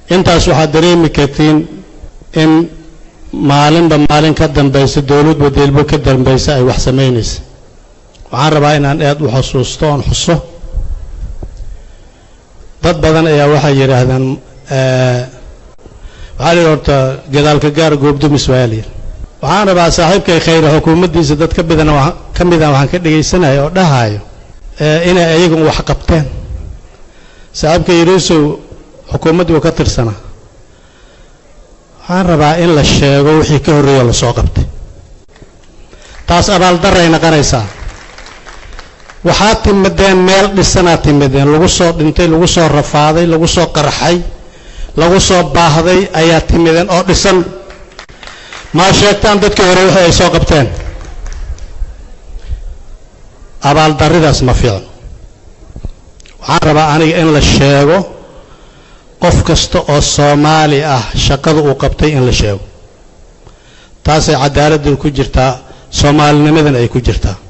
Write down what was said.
intaas waxaad dareemi kartiin in maalinba maalin ka dambaysa dowladba deelbo ka dambaysa ay wax samaynaysa waxaan rabaa inaan aad u xusuusto oon xuso dad badan ayaa waxay yidhaahdaan waxaa la yidhi horta gadaalka gaar goobdumis waa layidhi waxaan rabaa saaxiibkay khayre xukuumaddiisa dad ka midana ka mida waxaan ka dhegaysanaya oo dhahaayo inay ayagun wax qabteen saaxiibka yariisow xukuumaddii uu ka tirsanaa waxaan rabaa in la sheego wixii ka horreeyo lasoo qabtay taas abaaldarray naqanaysaa waxaad timideen meel dhisanaad timideen lagu soo dhintay lagu soo rafaaday lagu soo qarxay lagu soo baahday ayaa timideen oo dhisan maa sheegtaan dadkii hore wixii ay soo qabteen abaaldarridaas ma fiicno waxaan rabaa aniga in la sheego qof kasta oo soomaali ah shaqada uu qabtay in la sheego taasay cadaaladdan ku jirtaa soomaalinimadan ay ku jirtaa